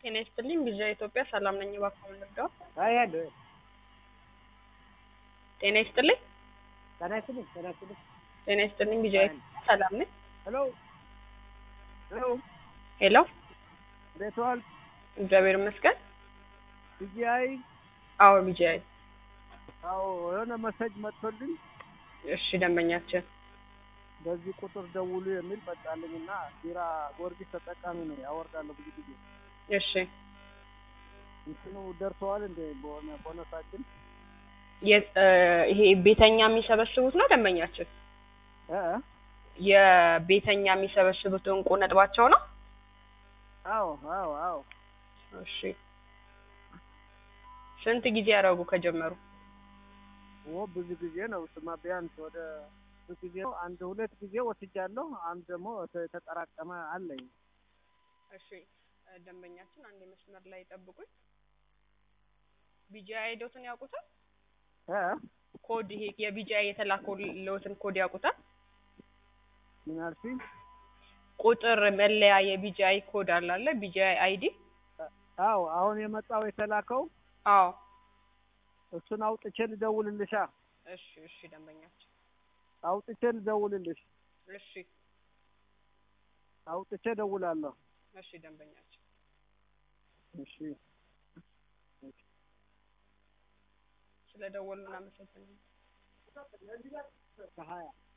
ጤና ይስጥልኝ ቪዥን ኢትዮጵያ ሰላም ነኝ። እባክዎ ልርዳው? አይ አለ ጤና ይስጥልኝ ጤና ይስጥልኝ ጤና ይስጥልኝ። ጤና ይስጥልኝ ቪዥን ኢትዮጵያ ሰላም ነኝ። ሄሎ ሄሎ ሄሎ እንዴት ዋልክ? እግዚአብሔር ይመስገን። ቢጂአይ አዎ ቢጂአይ። አዎ የሆነ መሰጅ መጥቶልኝ እሺ ደንበኛችን በዚህ ቁጥር ደውሉ የሚል መጣልኝ እና ቢራ ጊዮርጊስ ተጠቃሚ ነው ያወርዳለሁ ብዙ ጊዜ እሺ እንትኑ ደርሰዋል እንደ በሆነ ቦነሳችን የ- እ ይሄ ቤተኛ የሚሰበስቡት ነው ደንበኛችን እ እ? የቤተኛ የሚሰበስቡት እንቁ ነጥባቸው ነው። አዎ አዎ አዎ እሺ ስንት ጊዜ ያደረጉ ከጀመሩ? ኦ ብዙ ጊዜ ነው ስማ ቢያንስ ወደ ብዙ ጊዜ ነው አንድ ሁለት ጊዜ ወስጃለሁ አንድ ደግሞ ተ- የተጠራቀመ አለኝ እሺ እ ደንበኛችን አንድ መስመር ላይ ጠብቁኝ። ቢጂአይ ዶትን ያውቁታል? እ እ? ኮድ ይሄ የቢጂአይ የተላከልዎትን ኮድ ያውቁታል? ምን አልሽኝ? ቁጥር መለያ የቢጂአይ ኮድ አለ አለ ቢጂአይ አይዲ አዎ አሁን የመጣው የተላከው አዎ እሱን አውጥቼ ልደውልልሻ እሺ እሺ ደንበኛችን አውጥቼ ልደውልልሽ እሺ አውጥቼ ደውላለሁ እሺ ደንበኛችን እሺ ስለደወሉ እናመሰግናለን። ከሀያ